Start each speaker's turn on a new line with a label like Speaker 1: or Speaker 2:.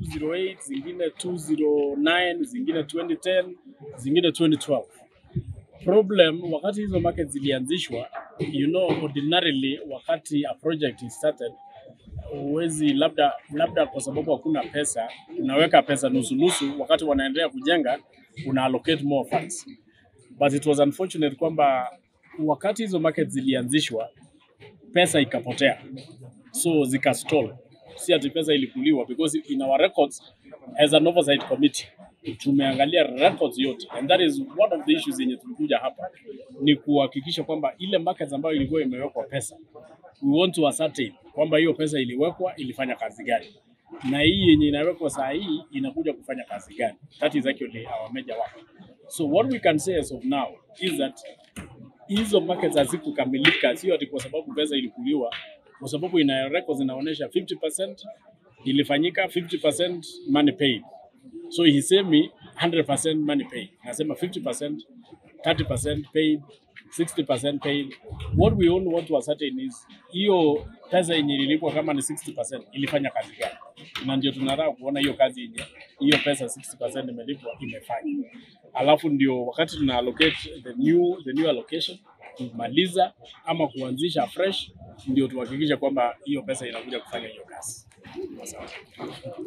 Speaker 1: 208, zingine 209, zingine 2010, zingine 2012. Problem wakati hizo market zilianzishwa, you know, ordinarily wakati a project is started huwezi labda labda kwa sababu hakuna pesa, unaweka pesa nusu nusu, wakati wanaendelea kujenga una allocate more funds, but it was unfortunate kwamba wakati hizo market zilianzishwa pesa ikapotea, so zikastall. Si ati pesa ilikuliwa, because in our records as an oversight committee tumeangalia records yote, and that is one of the issues yenye tulikuja hapa ni kuhakikisha kwamba ile markets ambayo ilikuwa imewekwa pesa, we want to ascertain kwamba hiyo pesa iliwekwa ilifanya kazi gani, na hii yenye inawekwa saa hii inakuja kufanya kazi gani. That is actually our major work. So what we can say as of now is that hizo markets hazikukamilika, sio ati kwa sababu pesa ilikuliwa, kwa sababu ina records zinaonyesha 50% ilifanyika, 50% money paid. So hisemi 100% money paid, nasema 50%, 30% paid, 60% paid. What we only want to ascertain is hiyo pesa yenye ililipwa kama ni 60% ilifanya kazi gani, na ndio tunataka kuona hiyo kazi yenye hiyo pesa 60% imelipwa imefanya, alafu ndio wakati tuna allocate the new, the new allocation kumaliza ama kuanzisha fresh, ndio tuhakikishe kwamba hiyo pesa inakuja kufanya hiyo kazi. Asante.